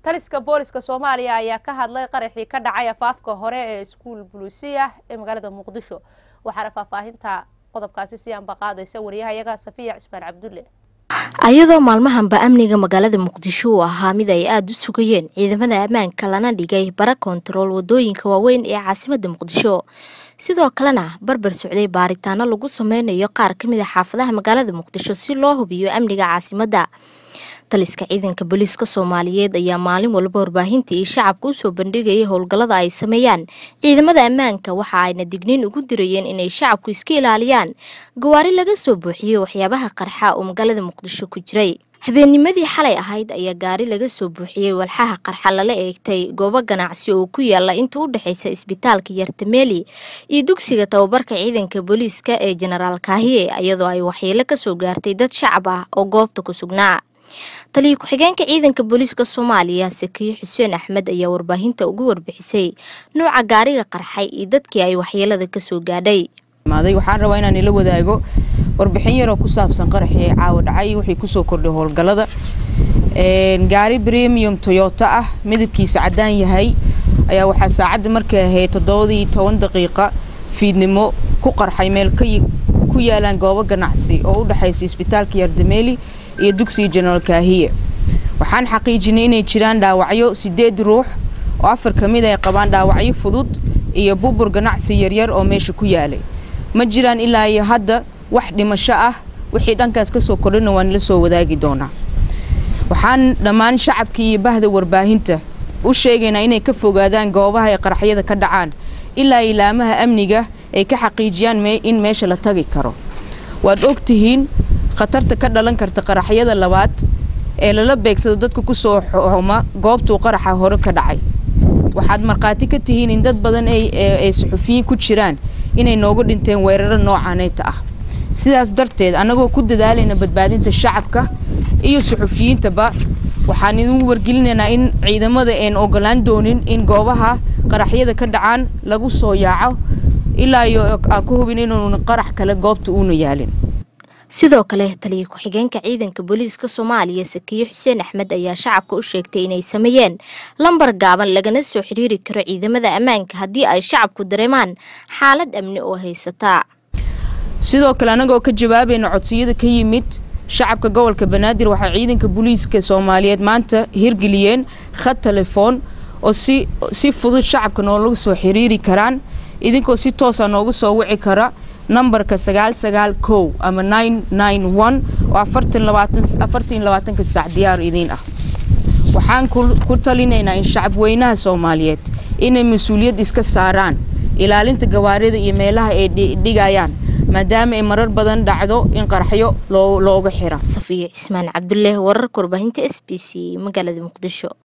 taliska booliska soomaaliya ayaa ka hadlay qaraxii ka dhacay afaafka hore ee iskuul buluusiya ee magaalada muqdisho waxaana faahfaahinta qodobkaasi si anba qaadaysa wariyahayaga safiya cismaan cabdulle ayadoo maalmahanba amniga magaalada muqdisho uu ahaa mid ay aada u sugayeen ciidamada ammaanka lana dhigay bara kontarool wadooyinka waaweyn ee caasimada muqdisho sidoo kalena barbar socday baaritaano lagu sameynayo qaar ka mid a xaafadaha magaalada muqdisho si loo hubiyo amniga caasimadda taliska ciidanka booliiska soomaaliyeed ayaa maalin walba warbaahinta iyo shacabka usoo bandhigayay howlgallada ay sameeyaan ciidamada ammaanka waxa ayna digniin ugu dirayeen inay shacabku iska ilaaliyaan gawaari laga soo buuxiyey waxyaabaha qarxa oo magaalada muqdisho ku jiray habeennimadii xalay ahayd ayaa gaari laga soo buuxiyey walxaha qarxa lala eegtay goobo ganacsi oo ku yaala inta u dhexaysa isbitaalka yartameeli iyo dugsiga tababarka ciidanka booliiska ee jenaraal kaahiye iyadoo ay waxyeelo kasoo gaartay dad shacab ah oo goobta ku sugnaa taliya ku-xigeenka ciidanka booliiska soomaaliya sakiye xuseen axmed ayaa warbaahinta ugu warbixisay nuuca gaariga qarxay iyo dadkii ay waxyeelada kasoo gaadhay waxaan rabaa inaan ila wadaago warbixin yaroo ku saabsan qaraxii caawa dhacay wixii kusoo kordhay howlgallada gaari premium toyota ah midabkiisa caddaan yahay ayaa waxaa saacadda markay ahayd toddobadii toban daqiiqa fiidnimo ku qarxay meel ku yaalaan goobo ganacsi oo u dhexaysa isbitaalka yardameeli iyo dugsiga jenaraal kaahiye waxaan xaqiijinay inay jiraan dhaawacyo sideed ruux oo afar ka mid ay qabaan dhaawacyo fudud iyo bubur ganacsi yaryar oo meesha ku yaalay ma jiraan ilaa iyo hadda wax dhimasho ah wixii dhankaas kasoo kordhina waan la soo wadaagi doonaa waxaan dhammaan shacabkii iyo bahda warbaahinta u sheegaynaa inay ka fogaadaan goobaha ay qaraxyada ka dhacaan ilaa ilaamaha amniga ay ka xaqiijiyaan in meesha la tagi karo waad ogtihiin khatarta ka dhalan karta qaraxyada labaad ee lala beegsado dadka kusoo xuma goobtuu qaraxa hore ka dhacay waxaad markhaati ka tihiin in dad badan ay suxufiyiin ku jiraan inay noogu dhinteen weeraro noocaaneyta ah sidaas darteed annagoo ku dadaalayna badbaadinta shacabka iyo suxufiyiintaba waxaan idinku wargelinaynaa in ciidamada een ogolaan doonin in goobaha qaraxyada ka dhacaan lagu soo yaaco ilaa iyo aan ku hubin inuuna qarax kale goobta uuna yaalin sidoo kale taliya ku-xigeenka ciidanka booliiska soomaaliya sakiye xuseen axmed ayaa shacabka u sheegtay inay sameeyeen lambar gaaban lagana soo xiriiri karo ciidamada ammaanka haddii ay shacabku dareemaan xaalad amni oo haysataa sidoo kale annagoo ka jawaabayna codsiyada ka yimid shacabka gobolka banaadir waxay ciidanka booliiska soomaaliyeed maanta hirgeliyeen khad telefoon oo si si fudud shacabka noola soo xiriiri karaan idinkoo si toosa noogu soo wici kara nambarka sagaal sagaal kow ama nine nine one oo afartan labaatan afartan labaatanka saac diyaar idiin ah waxaan ku talinaynaa in shacab weynaha soomaaliyeed inay mas-uuliyad iska saaraan ilaalinta gawaarida iyo meelaha ay dhigayaan maadaama ay marar badan dhacdo in qaraxyo looga xira safiya cismaan cabdulle wararka warbaahinta s b c magaalada muqdisho